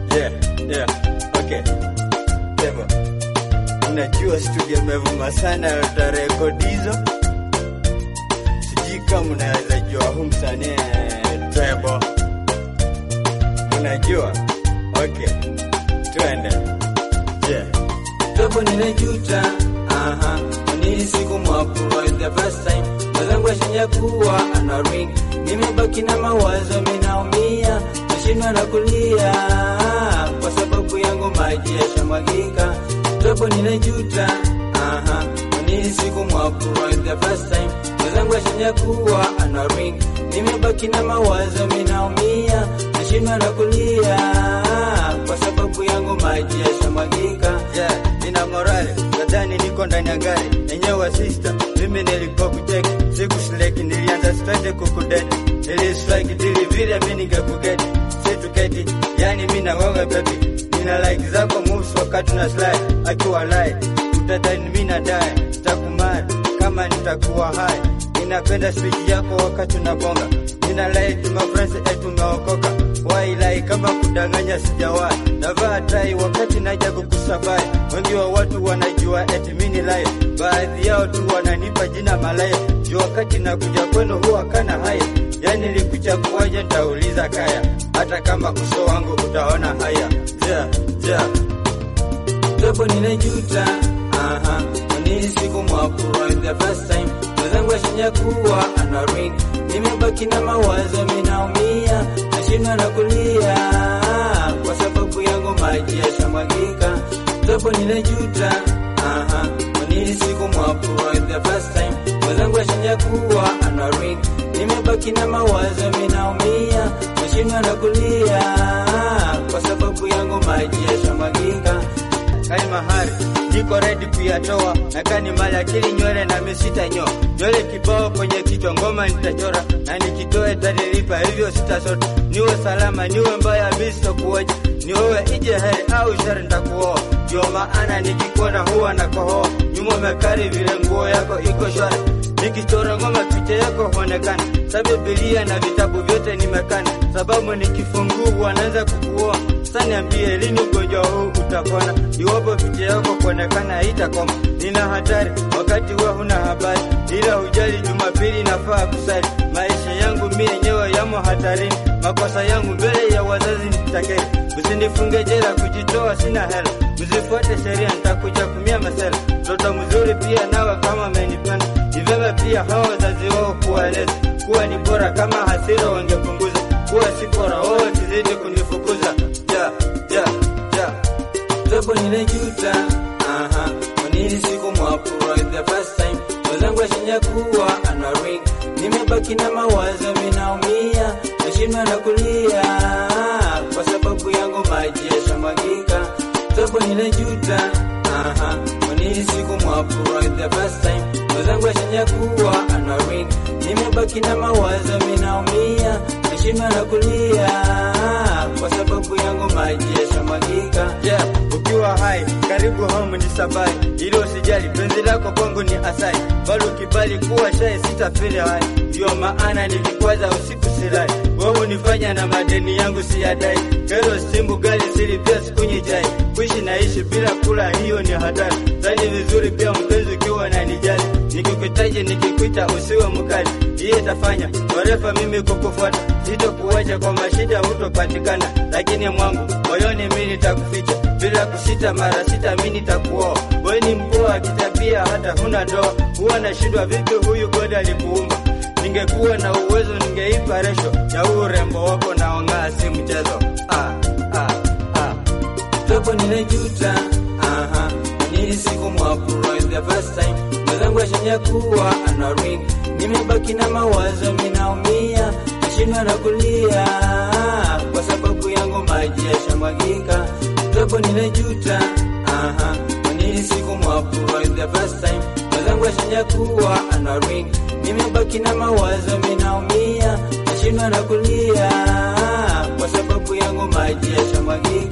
Yeah, yeah, okay. Devo, unajua studio imevuma sana, utarekodi hizo. Sijui kama unaweza jua huu msanii Trebo, unajua? Okay, twende. Yeah. Tobo ninajuta, aha, nili siku mwapuro the first time mwenzangu ashinya kuwa ana ring, nimebaki na mawazo, minaumia nashindwa na kulia kwa sababu yangu maji yashamwagika. Tobo ninajuta, aha, nili siku mwapuro the first time mwenzangu ashinya kuwa ana ring, nimebaki na mawazo, minaumia nashindwa na kulia kwa sababu yangu maji yashamwagika. Yeah, nina morale nadhani niko ndani ya gari enyewe sister, mimi nilikuwa kucheki siku sleki, nilianza straight kukudeti, nili strike dili vile mimi ningekugeti, si tuketi, yani mimi na wewe baby, nina like zako moves wakati na slide, akiwa lie utadhani mimi na die, takumari kama nitakuwa hai, ninapenda speech yako wakati unabonga, nina like my friends etu tumeokoka wailai kama kudanganya sijawahi, navaa tai wakati naja kukusabai. Wengi wa watu wanajua eti mimi ni lai, baadhi yao tu wananipa jina malaya. Juu wakati nakuja kwenu huwa kana haya, yani nilikuchaguaje? Nitauliza kaya, hata kama uso wangu utaona haya. Yeah, yeah. Tobo ninajuta, aha, nili siku mwapuro the first time mwenzangu ashinya kuwa ana ring, nimebaki na mawazo, minaumia nashindwa na kulia kwa sababu yangu maji yashamwagika. Tobo ninajuta, aha, nili siku mwapuro the first time mwenzangu ashinya kuwa ana ring, nimebaki na mawazo, minaumia nashindwa na kulia kwa sababu yangu maji yashamwagika. Kani mahari niko ready kuyatoa, na kani mali akili nywele na misita nyo nywele kibao kwenye kichwa, ngoma nitachora na nikitoe tanilipa, hivyo sitasota. Niwe salama niwe mbaya, mimi sitakuoja, ni wewe ije heri au shari, nitakuoa. Ndio maana nikikuona huwa na kohoa, nyuma umekari vile nguo yako iko shwari, nikichora ngoma picha yako huonekana, sa Biblia na vitabu vyote nimekana, sababu nikifungua wanaanza kukuoa. Sasa niambie lini ugonjwa huu utapona? Iwapo picha yako kuonekana haitakoma, nina hatari wakati wewe huna habari, ila hujali. Jumapili nafaa kusali, maisha yangu mimi yenyewe yamo hatarini, makosa yangu mbele ya wazazi nitakeri. Usinifunge jela kujitoa, sina hela, msifuate sheria, nitakuja kumia masela. Mtoto mzuri pia nawe kama amenipenda, ni vyema pia hawa wazazi wao kuwaeleza kuwa ni bora kama hasira wangepunguza, kuwa si bora wao wakizidi kunifukuza. Yeah, yeah, yeah. Tobo ninajuta, aha, nili siku mwapuro the first time mwenzangu ashinya kuwa ana ring, nimebaki na mawazo, minaumia nashindwa na kulia kwa sababu yangu maji yashamwagika. Tobo ninajuta, aha, nili siku mwapuro the first time mwenzangu ashinya kuwa ana ring, nimebaki na mawazo, minaumia nashindwa na kulia kwa sababu yangu maji yashamwagika. Yeah, ukiwa hai karibu home ni sabai, ili usijali, penzi lako kwangu ni asai, bali ukibali kuwa shai sitafili hai. Ndio maana nikikwaza usiku silai, wewe unifanya na madeni yangu siyadai. Kero simbu gali siri pia sikunywi chai, kuishi naishi bila kula, hiyo ni hatari. Zani vizuri pia mpenzi ukiwa nanijali, nikikuhitaji nikikuita usiwe mkali, hiyo itafanya marefa mimi kukufuata, sitokuacha kwa mashida hutopatikana, lakini mwangu moyoni mimi nitakuficha bila kusita, mara sita mimi nitakuoa. Wewe ni mpoa kitabia, hata huna ndoa, huwa nashindwa vipi huyu God alikuumba. Ningekuwa na uwezo ningeipa resho ya huu urembo wako naong'aa, si mchezo. Ah, ah, ah. Tobo ninajuta, aha, nili siku mwapuro the first time mwenzangu ashinya kuwa ana ring, nimebaki na mawazo, minaumia nashindwa na kulia kwa sababu yangu maji yashamwagika. Tobo ninajuta, aha, nili siku mwapuro the first time mwenzangu ashinya kuwa ana ring, nimebaki na mawazo, minaumia nashindwa na kulia kwa sababu yangu maji yashamwagika.